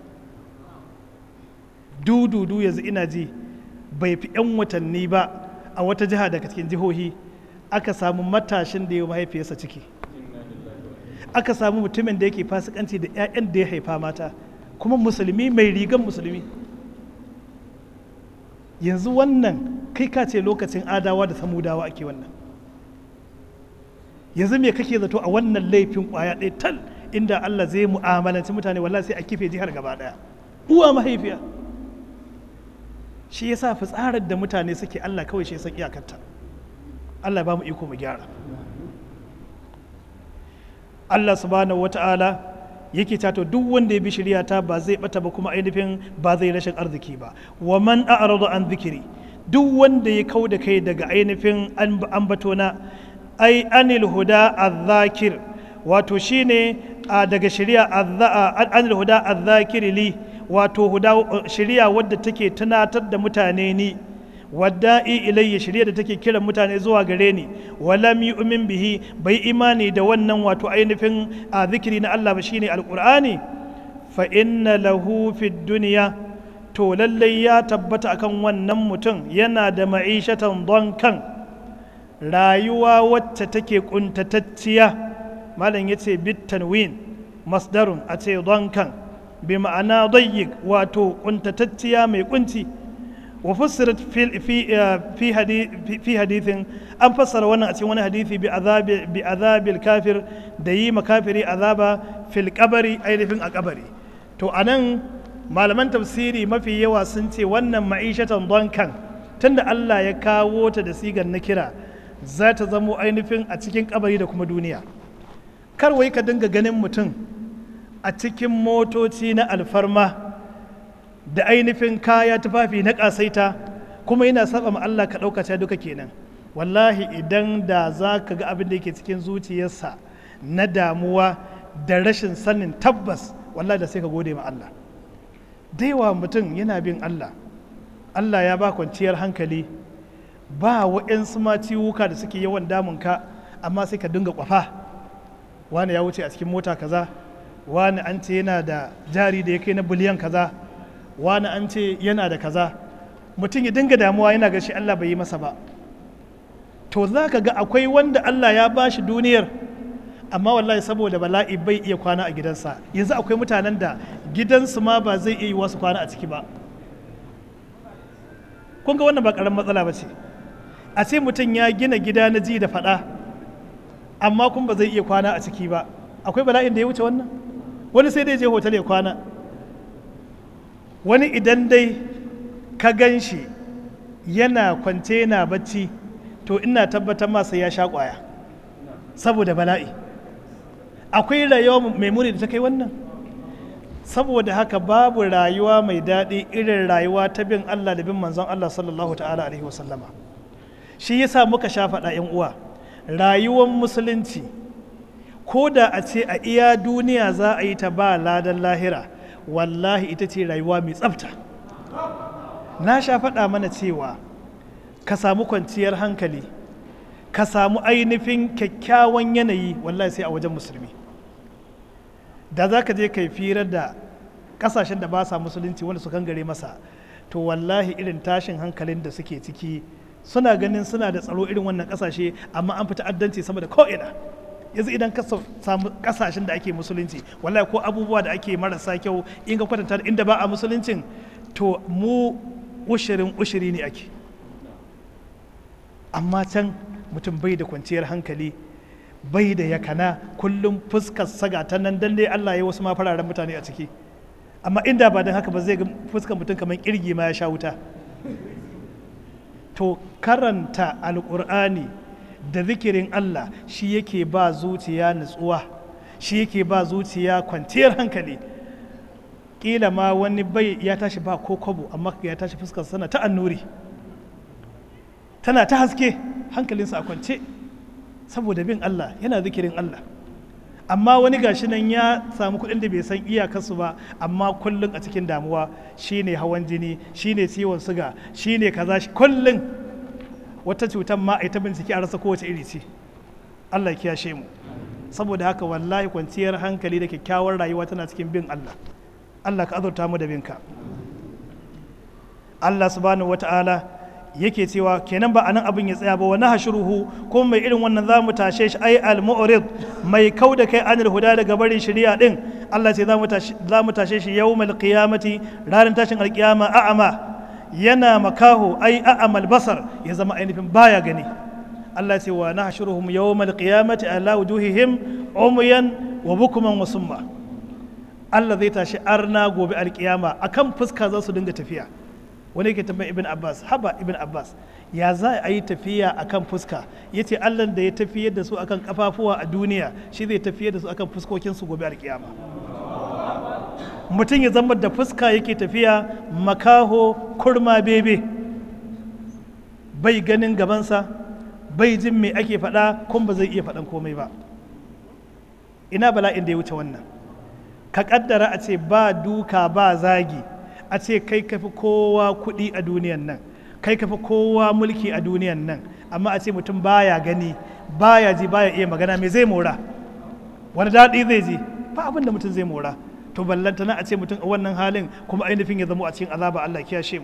dududu yanzu ina ji bai fi 'yan watanni ba a wata jiha daga cikin jihohi aka samu matashin da ya mahaifiyarsa ciki aka samu mutumin da yake fasikanci da 'ya'yan da ya haifa mata kuma musulmi mai rigan musulmi yanzu wannan kai ka ce lokacin adawa da samudawa ake wannan yanzu me kake zato a wannan laifin kwaya ɗaya tal inda Allah zai mu'amalanci mutane wallahi sai a kife jihar gaba ɗaya uwa mahaifiya shi yasa fitsarar da mutane suke Allah kawai shi san iyakarta Allah ba mu iko mu gyara Allah subhanahu wata'ala yake tato duk wanda ya bi shari'a ta ba zai bata ba kuma ainihin ba zai rashin arziki ba wa man a'rada an zikiri duk wanda ya kau da kai daga ainihin ambatona ai anil huda azzakir wato shine daga shari'a anil huda azzakir li wato huda shari'a wadda take tunatar da mutane ni wadda'i ilayya shari'a da take kiran mutane zuwa gare ni walam yu'min bihi bai imani da wannan wato ainihin a zikiri na Allah ba shine alqur'ani fa inna lahu fid dunya to lallai ya tabbata akan wannan mutum yana da ma'ishatan kan rayuwa wacce take kuntatacciya malam yace bit tanwin masdarun a ce kan bi ma'ana dayyik wato kuntatacciya mai kunci wa fussirat fi hadithin an fassara wannan a cikin wani hadithi bi azabil kafir da yi makafiri azaba fil kabari ainihin a kabari to anan malaman tafsiri mafi yawa sun ce wannan ma'ishatan donkan tunda Allah ya kawo ta da sigar na kira za ta zamo ainihin a cikin kabari da kuma duniya kar wai ka dinga ganin mutum a cikin motoci na alfarma da ainihin kaya tufafi na ƙasaita kuma yana saba ma Allah ka ɗauka ta duka kenan wallahi idan da za ka ga abin da yake cikin zuciyarsa na damuwa da rashin sanin tabbas wallahi da sai ka gode ma Allah daiwa mutum yana bin Allah Allah ya ba kwanciyar hankali ba wa'yansu ma ciwuka da suke yawan damunka amma sai ka dinga kwafa wani ya wuce a cikin mota kaza wani an ce yana da jari da ya kai na biliyan kaza wani an ce yana da kaza mutum ya dinga damuwa yana ga shi Allah bai yi masa ba to za ka ga akwai wanda Allah ya ba shi duniyar amma wallahi saboda bala'i bai iya kwana a gidansa yanzu akwai mutanen da gidansu ma ba zai iya yi wasu kwana a ciki ba kun ga wannan ba karamin matsala ba ce a ce mutum ya gina gida na ji da faɗa amma kun ba zai iya kwana a ciki ba akwai bala'in da ya wuce wannan wani sai dai je hotel ya kwana wani idan dai ka gan shi yana kwance yana bacci to ina tabbatar masa ya sha kwaya saboda bala'i akwai rayuwa mai muni da ta kai wannan saboda haka babu rayuwa mai daɗi irin rayuwa ta bin Allah da bin manzon Allah sallallahu ta'ala alaihi wasallama shi yasa muka sha faɗa yan uwa rayuwar musulunci ko da a ce a iya duniya za a yi ta ba ladan lahira wallahi ita ce rayuwa mai tsafta na sha faɗa mana cewa ka samu kwanciyar hankali ka samu ainihin kyakkyawan yanayi wallahi sai a wajen musulmi da za ka je kai firar da kasashen da ba sa musulunci wanda su gare masa to wallahi irin tashin hankalin da suke ciki suna ganin suna da tsaro irin wannan kasashe amma an fita addanci sama da ko'ina yanzu idan ka samu kasashen da ake musulunci wallahi ko abubuwa da ake marasa kyau in ka kwatanta inda ba a musuluncin to mu ushirin ushiri ne ake amma can mutum bai da kwanciyar hankali bai da yakana kullum fuskar saga ta nan dan dai Allah ya wasu ma fararen mutane a ciki amma inda ba don haka ba zai ga fuskar mutum kamar kirgi ma ya sha wuta to karanta alkur'ani da zikirin Allah shi yake ba zuciya nutsuwa shi yake ba zuciya kwanciyar hankali kila ma wani bai ya tashi ba ko kwabo amma ya tashi fuskar sana ta annuri tana ta haske hankalinsa a kwance saboda bin Allah yana zikirin Allah amma wani gashi nan ya samu kuɗin da bai san iyakarsu ba amma kullum a cikin damuwa shine hawan jini shine ciwon suga shine kaza kullum wata cutar ma a ta bincike a rasa kowace iri ce Allah ya kiyashe mu saboda haka wallahi kwanciyar hankali da kyakkyawar rayuwa tana cikin bin Allah Allah ka azurta mu da binka Allah subhanahu wata'ala yake cewa kenan ba anan abin ya tsaya ba wani hashuruhu ko mai irin wannan za mu tashe shi ai al-mu'rid mai kau da kai anil huda daga barin shari'a din Allah ce za mu tashe shi yawmal qiyamati ranar tashin alkiyama a'ama yana makaho ai a'amal basar ya zama ainihin baya gani Allah ce wa nahshuruhum yawmal qiyamati ala wujuhihim umyan wa bukman wa summa Allah zai tashi arna gobe alkiyama akan fuska za su dinga tafiya wani ke tambayin ibn abbas haba ibn abbas ya za a yi tafiya akan fuska ya ce allah da ya tafiyar da su akan kafafuwa a duniya shi zai tafiyar da su akan fuskokinsu gobe alkiyama mutum ya zama da fuska yake tafiya makaho kurma bebe bai ganin gabansa bai jin me ake faɗa kuma ba zai iya faɗan komai ba ina bala'in da ya wuce wannan ka kaddara a ce ba duka ba zagi a ce kai kafi kowa kuɗi a duniyan nan kai kafi kowa mulki a duniyan nan amma a ce mutum baya gani baya ji baya iya magana me zai mora wani daɗi zai ji ba abin da mutum zai mora to ballantana a ce mutum a wannan halin kuma ainihin ya zamo a cikin azaba Allah kiyashe mu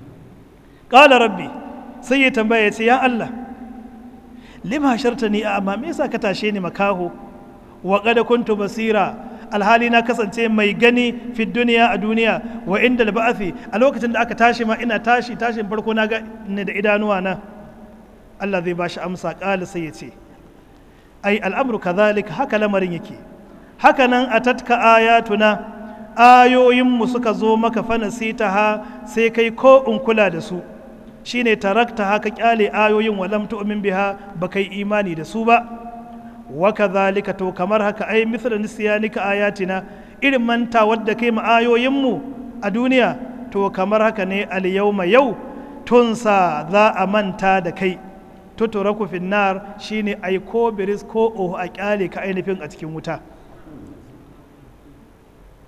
qala rabbi sai ya tambaya ya ce ya Allah lima shartani a amma me yasa ka tashe ni makaho wa qad kuntu basira alhali na kasance mai gani fi duniya a duniya wa inda da ba'afi a lokacin da aka tashi ma ina tashi tashin farko na ga ne da idanuwa na Allah zai bashi amsa ƙala sai ya ce ai al'amru kazalik haka lamarin yake haka nan a tatka ayatuna ayoyinmu suka zo maka fanasita ha sai kai ko in kula da su shine tarakta haka kyale ayoyin walam tu'min biha baka yi imani da su ba wa kadhalika to kamar haka ai mithla nisyanika ayatina irin manta wadda kai mu ayoyinmu a duniya to kamar haka ne al yawma yau tunsa za a manta da kai tuturaku finnar shine ai ko biris ko oho a kyale ka ainihin a cikin wuta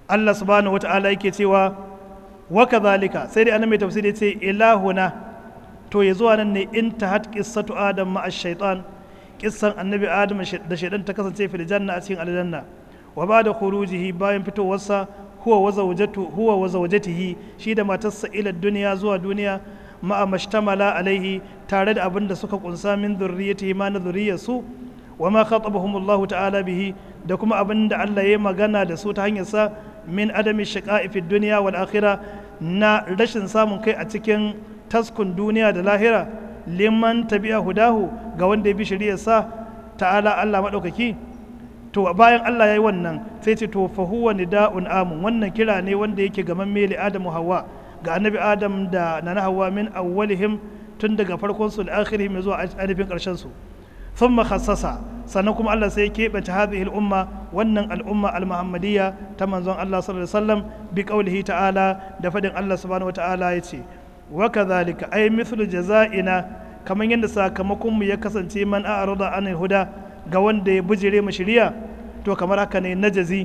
Allah subhanahu wata'ala yake cewa wa kadhalika sai dai annabi tafsiri ce ilahuna to ya zuwa nan ne in ta hat qissatu adam ma ash-shaytan kissan annabi adam da shaydan ta kasance fil janna a cikin aljanna wa ba'da khurujihi bayan fitowarsa huwa wa zawjatu huwa wa zawjatihi shi da matarsa ila duniya zuwa duniya ma'a mashtamala alaihi tare da abin da suka kunsa min zurriyatihi ma na zurriyarsu wa ma khatabahum Allah ta'ala bihi da kuma abin da Allah ya magana da su ta hanyar sa min adami shiqa'i fi dunya wal akhirah na rashin samun kai a cikin taskun duniya da lahira liman tabi'a hudahu ga wanda ya bi shari'ar sa ta'ala Allah madaukaki to bayan Allah ya yi wannan sai ce to fa huwa nida'un amun wannan kira ne wanda yake gaman meli adamu hawa ga annabi adam da nana hawa min awwalihim tun daga farkon su da akhirihim zuwa ainihin karshen su thumma khassasa sannan kuma Allah sai ya keɓance hadhihi al-umma wannan al'umma al-muhammadiyya ta manzon Allah sallallahu alaihi wasallam bi qawlihi ta'ala da fadin Allah subhanahu wa ta'ala yace wa kadhalika ay mithlu jaza'ina kamar yadda sakamakon mu ya kasance man a'rada anil huda ga wanda ya bujire mu shiriya to kamar haka ne najazi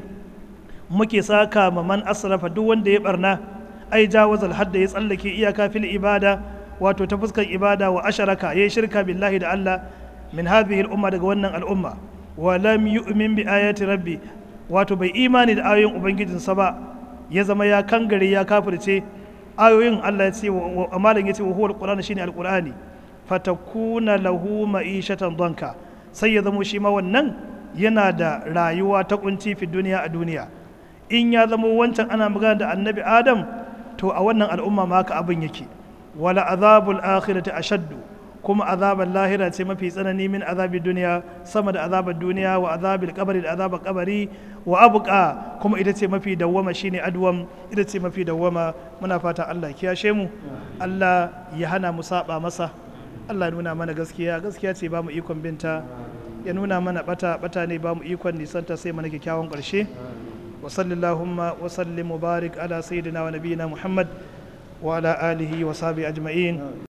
muke saka ma man asrafa duk wanda ya barna ai jawazal hadda ya tsallake iyaka fil ibada wato ta fuskar ibada wa asharaka yayi shirka billahi da Allah min hadhihi al umma daga wannan al'umma wa lam yu'min bi ayati rabbi wato bai imani da ayoyin ubangijinsa ba ya zama ya kangare ya kafirce ayoyin Allah ya ce wa amalan ya ce wa huwa alqur'ani shine alqur'ani fatakuna lahu ma'ishatan danka sai ya zamo shi ma wannan yana da rayuwa ta kunci fi duniya a duniya in ya zamo wancan ana magana da annabi adam to a wannan al'umma ma haka abin yake wala azabul akhirati ashaddu kuma azabar lahira ce mafi tsanani min azabi duniya sama da azabar duniya wa azabil kabari da azabar kabari wa abuka kuma ita ce mafi dawwama shine adwam ita ce mafi dawwama muna fata Allah kiyashe mu Allah ya hana mu saba masa Allah nuna mana gaskiya gaskiya ce ba mu ikon binta ya nuna mana bata bata ne ba mu ikon nisanta sai mana kyakkyawan ƙarshe wa sallallahu wa sallim mubarak ala sayyidina wa nabiyina muhammad wa ala alihi wa sahbihi ajma'in